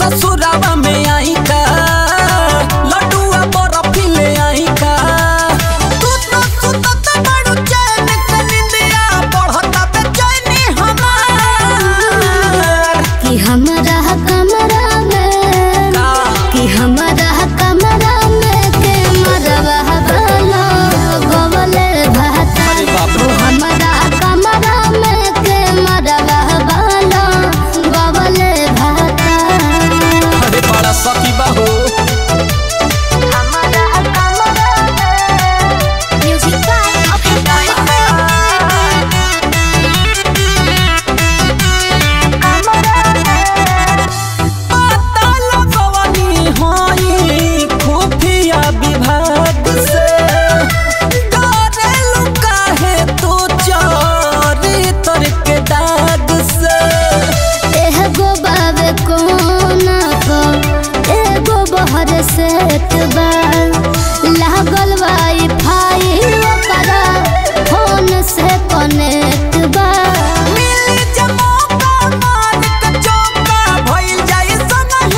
ससुरावा में आई का लड्डुआ बर्फी ले आई का तू तो सुतत बड़ू चैन के निंदिया बढ़ता बेचैनी हमार कि हमरा कमरा में का कि हमरा कमरा में के मरवा वाला गोवले भाता अरे बाप रे। ओ हमरा कमरा में के मरवा वाला गोवले भाता अरे बड़ा सखी बाहो हमरा कमरा में म्यूजिक बाय अभय पता लगवनी होई खुफिया विभाग से डरेलु काहे तू चोरी के दाग से एगो बाबे कोना को एगो बहर सेट बा लागल वाई फाई ओकरा फोन से कनेक्ट बा मिली जमोका मार के चौका भइल जाई सनह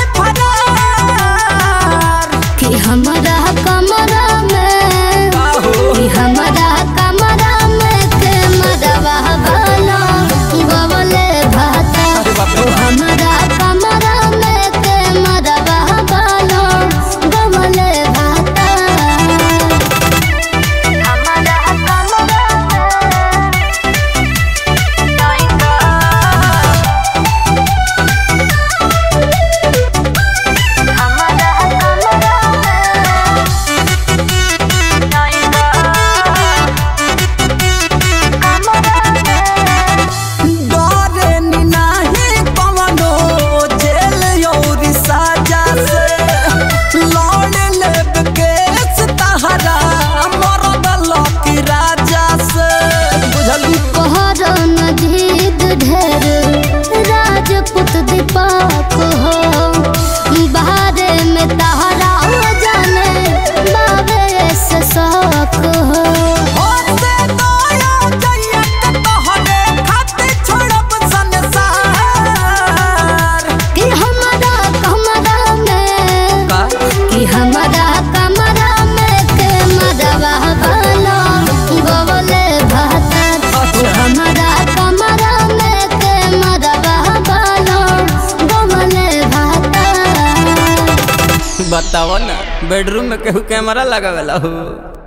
फरार कि हमरा कमरा में काहो कि हमरा कमरा में के मरवा वाला गवले भाता अरे बाप रे ओ बाप। हमरा कमरा में के मरवा वाला गवले भाता हमरा कमरा डरे नी नाही कवनो जेल यौरी साजा से लौड़ लेब केस तहरा मरद लकी राजा से बुझल कोहर नजीद ढेर राजपूत दीपक हो बाहरे में तहरा जाने बाबे से शौक हो होते दया जइया के तोहरे खातिर छोड़ब संसार कि हमरा कमरा में का कि हमरा कमरा में के मरवा वाला गोवले भाता अच्छा। हमरा कमरा में के मरवा वाला गोवले भाता बताओ ना बेडरूम में केहू कैमरा लगावेला हो